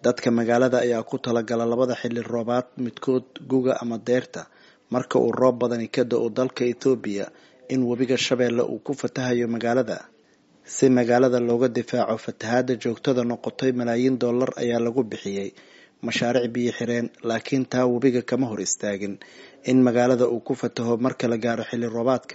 dadka magaalada ayaa ku talagala labada xilli roobaad midkood guga ama deyrta marka uu roob badani ka da-o dalka ethoobiya in webiga shabeelle uu ku fatahayo magaalada si magaalada looga difaaco fatahaada joogtada noqotay malaayiin dollar ayaa lagu bixiyey mashaariic biyo xireen laakiin taa webiga kama hor istaagin in magaalada uu ku fataho marka la gaaro xilli roobaadka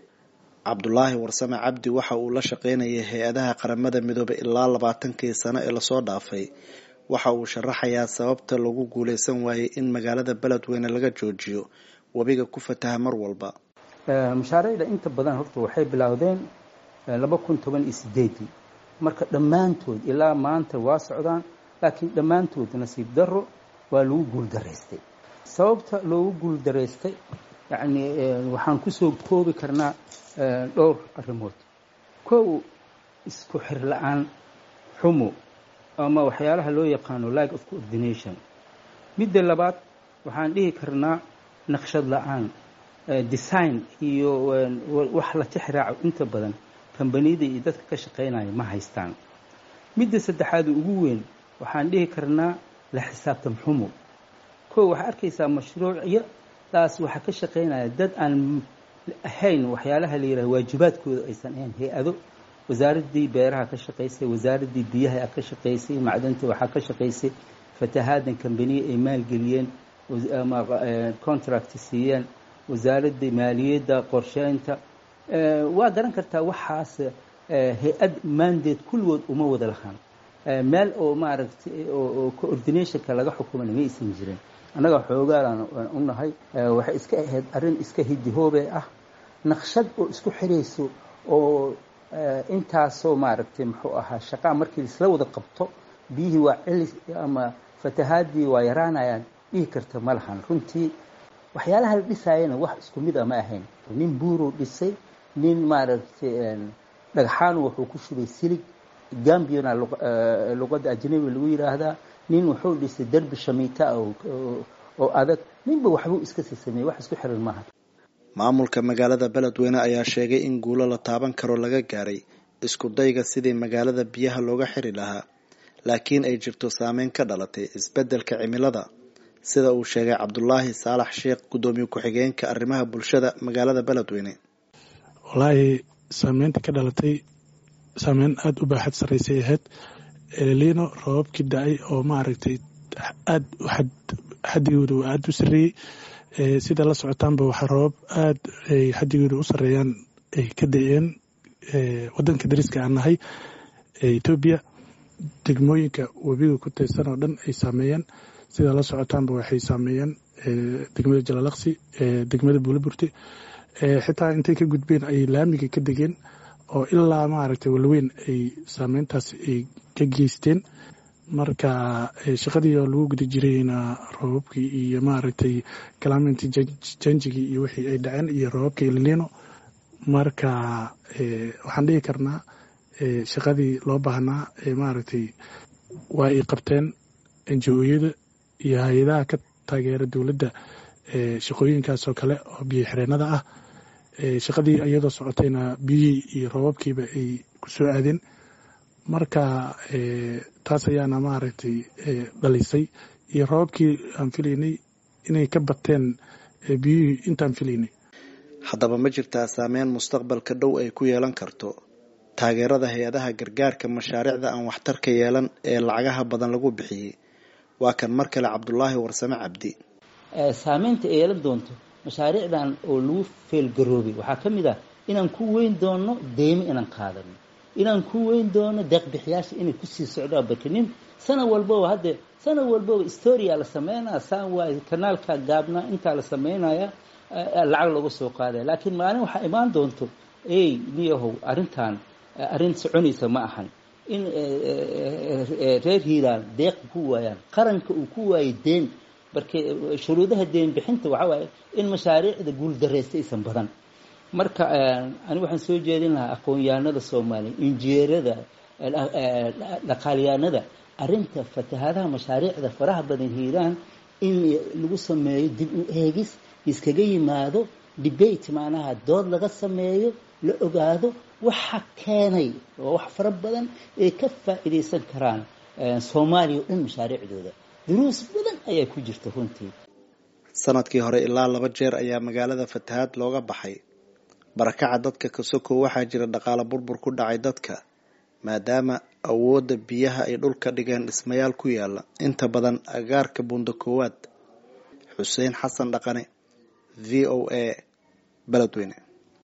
cabdulaahi warsame cabdi waxa uu la shaqeynayay hay-adaha qaramada midoobay ilaa labaatankii sano ee lasoo dhaafay waxa uu sharaxayaa sababta lagu guuleysan waayey in magaalada beledweyne laga joojiyo webiga ku fataha mar walba mashaariicda inta badan horta waxay bilowdeen laba kun toban iyo sideedii marka dhammaantood ilaa maanta waa socdaan laakiin dhammaantood nasiib daro waa lagu guuldaraystay sababta loogu guuldaraystay yacni waxaan kusoo koobi karnaa dhowr arrimood kow isku xir la-aan xumo ama waxyaalaha loo yaqaano like of coordination midda labaad waxaan dhihi karnaa naqshad la-aan design iyo wax la tixraaco inta badan kambaniyada iyo dadka ka shaqaynaya ma haystaan midda saddexaad ugu weyn waxaan dhihi karnaa la xisaabtan xumo kow waxaa arkaysaa mashruucyadaas waxaa ka shaqaynaya dad aan ahayn waxyaalaha la yidhaha waajibaadkooda aysan ahayn hay-ado wasaaraddii beeraha ka shaqaysay wasaaraddii biyaha ka shaqaysay macdanta waxaa ka shaqaysay fatahaadan kambaniya ay maalgeliyeen ama contract siiyeen wasaaradda maaliyadda qorsheynta waa garan kartaa waxaas hay-ad mandate kulligood uma wada lahaan meel oo maaragtay oo coordinationka laga xukumana ma aysan jirin annaga xoogaalaan u nahay waxay iska ahayd arrin iska hidihoobe ah naqshad oo isku xirayso oo intaasoo maaragtay muxuu ahaa shaqaa markii isla wada qabto biyihii waa celis ama fatahaadii waa yaraanayaan dhihi karta ma lahan runtii waxyaalaha la dhisaayana wax isku mid a ma ahayn nin buuruu dhisay nin maaragtay dhagxaan wuxuu ku shubay silig gambiona luqadda ajnabi lagu yidhaahdaa nin wuxuu dhisay derbi shamiita oo adag ninba waxbuu iska sii sameeyey wax isku xiran maaha maamulka magaalada beledweyne ayaa sheegay in guulo la taaban karo laga gaaray isku dayga sidii magaalada biyaha looga xiri lahaa laakiin ay jirto saameyn ka dhalatay isbeddelka cimilada sida uu sheegay cabdulaahi saalax sheekh guddoomiye ku-xigeenka arrimaha bulshada magaalada beledweyne wallaahi saameynta ka dhalatay saameyn aada u baaxad sarraysay ahayd eleliino roobabkii da-ay oo maaragtay aada xadigooda uu aada u sarreeyey sida la socotaanba waxaa roobab aada ay xadigooda u sarreeyaan ay ka da-een waddanka dariska aan nahay etoobiya degmooyinka webiga ku taysan oo dhan ay saameeyeen sida la socotaanba waxay saameeyeen degmada jalalaqsi degmada buulaburti xitaa intay ka gudbeen ay laamiga ka degeen oo ilaa maaragtay walweyn ay saameyntaas ay ka geysteen marka shaqadii oo lagu guda jirayna roobabkii iyo maaragtay calamenty janjigii iyo wixii ay dhaceen iyo roobabka ililiino marka waxaan dhihi karnaa shaqadii loo baahnaa maaragtay waa ay qabteen enji-ooyada iyo hay-adaha ka taageera dowladda shaqooyinkaasoo kale oo biyo xireenada ah shaqadii iyadoo socotayna biyihii iyo roobabkiiba ay ku soo aadeen marka taas ayaana maaragtay dhalisay iyo roobabkii aan filaynay inay ka bateen biyihii intaan filaynay haddaba ma jirtaa saameyn mustaqbalka dhow ay ku yeelan karto taageerada hay-adaha gargaarka mashaariicda aan waxtarka yeelan ee lacagaha badan lagu bixiyey waa kan mar kale cabdulaahi warsame cabdi saameynta ay yeelan doonto mashaariicdan oo lagu feelgaroobay waxaa ka mid ah inaan ku weyn doono deymo inaan qaadano inaan ku weyn doono deeqbixiyaasha inay kusii socdaan barka nin sana walbaba hadde sana walbaba storia la sameynaya saan waay kanaalka gaabnaa intaa la sameynaya lacag looga soo qaadaya laakiin maalin waxaa imaan doonto ey niyahow arrintan arrin soconaysa ma ahan in reer hiiraan deeq ku waayaan qaranka uu ku waayay deen marka shuruudaha deen bixinta waxaa waaye in mashaariicda guuldareysta aysan badan marka ani waxaan soo jeedin lahaa aqoon-yahanada soomaaliya injineerada dhaqaalyahanada arrinta fatahaadaha mashaariicda faraha badan hiiraan in lagu sameeyo dib u eegis iskaga yimaado debate macnaha dood laga sameeyo la ogaado waxa keenay oo wax fara badan ay ka faa'iidaysan karaan soomaaliya o dhan mashaariicdooda duruus badan ayaa ku jirta runtii sanadkii hore ilaa laba jeer ayaa magaalada fatahaad looga baxay barakaca dadka kasoko waxaa jira dhaqaale burbur ku dhacay dadka maadaama awoodda biyaha ay dhulka dhigeen dhismayaal ku yaala inta badan agaarka buunda koowaad xuseen xasan dhaqane v o a beledweyne